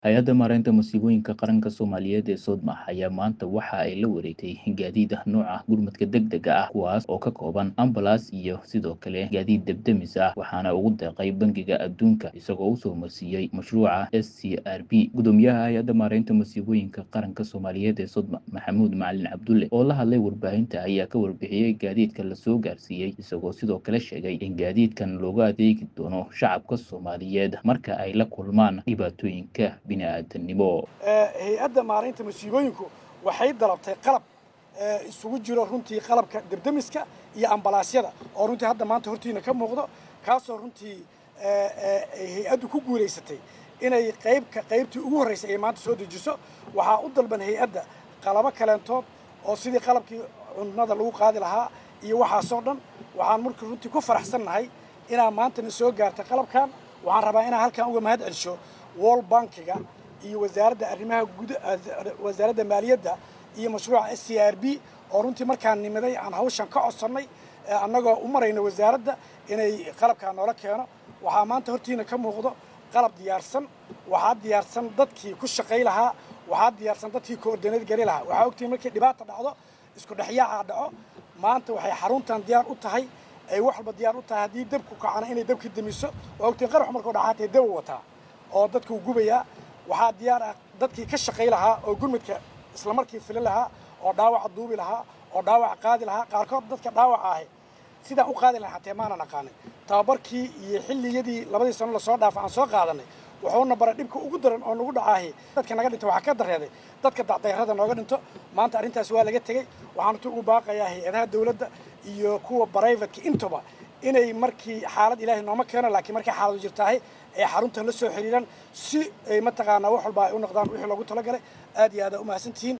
hay-adda maaraynta masiibooyinka qaranka soomaaliyeed ee soodmax ayaa maanta waxa ay la wareegtay gaadiid nooca gurmadka degdega ah kuwaas oo ka kooban ambalas iyo sidoo kale gaadiid debdemis ah waxaana ugu deeqay bangiga adduunka isagoo usoo marsiiyey mashruuca s c r b gudoomiyaha hay-adda maaraynta masiibooyinka qaranka soomaaliyeed ee soodmax maxamuud macalin cabdulle oo la hadlay warbaahinta ayaa ka warbixiyey gaadiidka lasoo gaarsiiyey isagoo sidoo kale sheegay in gaadiidkan looga adeegi doono shacabka soomaaliyeed marka ay la kulmaan dhibaatooyinka hay-adda maaraynta masiibooyinku waxay dalabtay qalab isugu jiro runtii qalabka debdemiska iyo ambalaasyada oo runtii hadda maanta hortiina ka muuqdo kaasoo runtii hay-addu ku guulaysatay inay qaybka qaybtii ugu horraysay ay maanta soo dejiso waxaa u dalban hay-adda qalabo kaleentood oo sidii qalabkii cunnada lagu qaadi lahaa iyo waxaasoo dhan waxaan marka runtii ku faraxsannahay inaa maantana soo gaartay qalabkan waxaan rabaa inaan halkan uga mahad celsho wall bankiga iyo wasaaradda arrimaha guud wasaaradda maaliyadda iyo mashruuca s c r b oo runtii markaan nimiday aan hawshan ka codsannay annagoo u marayna wasaaradda inay qalabkaa noola keeno waxaa maanta hortiina ka muuqdo qalab diyaarsan waxaa diyaarsan dadkii ku shaqay lahaa waxaa diyaarsan dadkii koordineed gari lahaa waxaa ogtihin markii dhibaata dhacdo isku dhexyaaca dhaco maanta waxay xaruntan diyaar u tahay ay wax walba diyaar u tahay haddii dabku kacana inay dabka demiso waa ogtihin qarax markuu dhacaatee daba wataa oo dadkuu gubayaa waxaa diyaar ah dadkii ka shaqay lahaa oo gurmadka isla markii fili lahaa oo dhaawaca duubi lahaa oo dhaawaca qaadi lahaa qaarkood dadka dhaawaca ahi sidaan u qaadi lahay xatee maanan aqaanin tababarkii iyo xilliyadii labadii sano lasoo dhaafa aan soo qaadanay wuxuuna baray dhibka ugu daran oo nagu dhacaahi dadka naga dhinta waxaa ka dareeday dadka dacdayrada nooga dhinto maanta arrintaas waa laga tegey waxaan runtii ugu baaqayaa hay-adaha dawladda iyo kuwa brivatka intuba inay markii xaalad ilaahay nooma keeno laakiin markay xaaladu jirtaahay ay xaruntan la soo xiriiraan si ay mataqaanaa wax walba ay u noqdaan wixii loogu talagalay aad iyo aad aa u mahadsantihiin